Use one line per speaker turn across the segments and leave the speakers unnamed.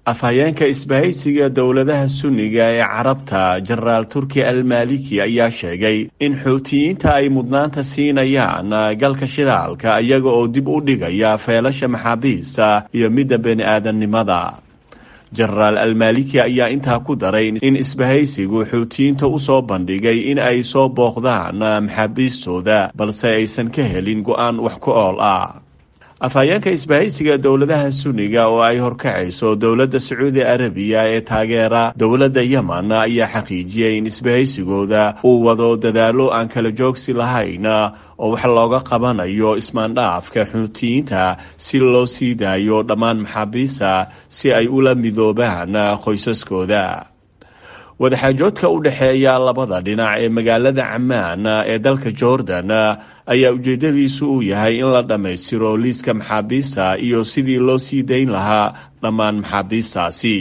afhayeenka isbahaysiga dowladaha sunniga ee carabta jenaraal turki almaliki ayaa sheegay in xuutiyiinta ay mudnaanta siinayaan galka shidaalka iyaga oo dib u dhigaya feelasha maxaabiista iyo midda bani aadamnimada jenaraal almaliki ayaa intaa ku daray in isbahaysigu xuutiyiinta usoo bandhigay in ay soo booqdaan maxaabiistooda balse aysan ka helin go-aan wax ku ool ah afhayeenka isbahaysiga dowladaha sunniga oo ay horkacayso dowladda sacuudi arabiya ee taageera dowladda yemen ayaa xaqiijiyay in isbahaysigooda uu wado dadaalo aan kala joogsi lahayn oo wax looga qabanayo ismaandhaafka xuutiyiinta si loo sii daayo dhammaan maxaabiista si ay ula midoobaan qoysaskooda wadaxaajoodka u dhexeeya labada dhinac ee magaalada camaan ee dalka jordan ayaa ujeedadiisu uu yahay in la dhammaystiro liiska maxaabiista iyo sidii loo sii dayn lahaa dhammaan maxaabiistaasi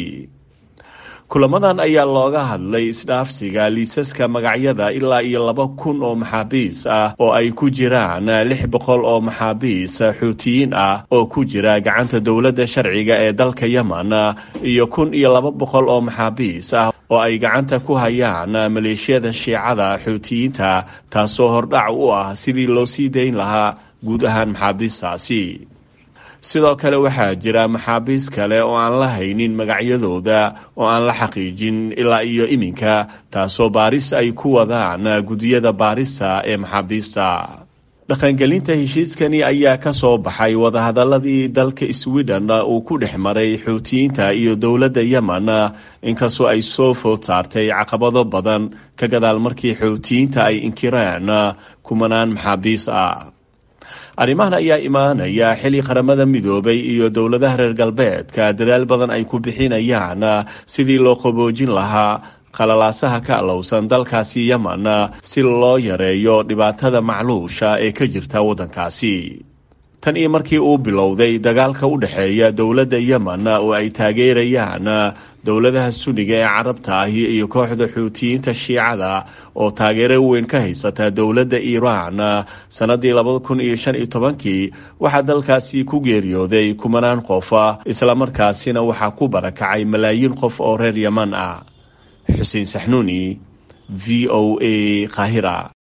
kulamadan ayaa looga hadlay isdhaafsiga liisaska magacyada ilaa iyo laba kun oo maxaabiis ah oo ay ku jiraan lix boqol oo maxaabiis xuutiyiin ah oo ku jira gacanta dowladda sharciga ee dalka yemen iyo kun iyo laba boqol oo maxaabiis ah oo ay gacanta ku hayaan maleeshiyada shiicada xuutiyiinta taasoo hordhac u ah sidii loo sii dayn lahaa guud ahaan maxaabiistaasi sidoo kale waxaa jira maxaabiis kale oo aan la haynin magacyadooda oo aan la xaqiijin ilaa iyo iminka taasoo baaris ay ku wadaan gudiyada baarista ee maxaabiista dhaqangelinta heshiiskani ayaa ka soo baxay wadahadaladii dalka sweden uu ku dhex maray xuutiyiinta iyo dowladda yemen inkastoo ay soo food saartay caqabado badan ka gadaal markii xuutiyiinta ay inkireen kumanaan maxaabiis ah arrimahan ayaa imaanaya xilli qaramada midoobay iyo dowladaha reer galbeedka dadaal badan ay ku bixinayaan sidii loo qaboojin lahaa qalalaasaha ka alowsan dalkaasi yemen si loo yareeyo dhibaatada macluusha ee ka jirta waddankaasi tan iyo markii uu bilowday dagaalka u dhexeeya dowladda yemen oo ay taageerayaan dowladaha sunniga ee carabta ahi iyo kooxda xuutiyiinta shiicada oo taageero weyn ka haysata dowladda iiraan sannaddii labada kun iyo shan iyo tobankii waxaa dalkaasi ku geeriyooday kumanaan qof islamarkaasina waxaa ku barakacay malaayiin qof oo reer yeman ah xuseen saxnuuni v o a qaahira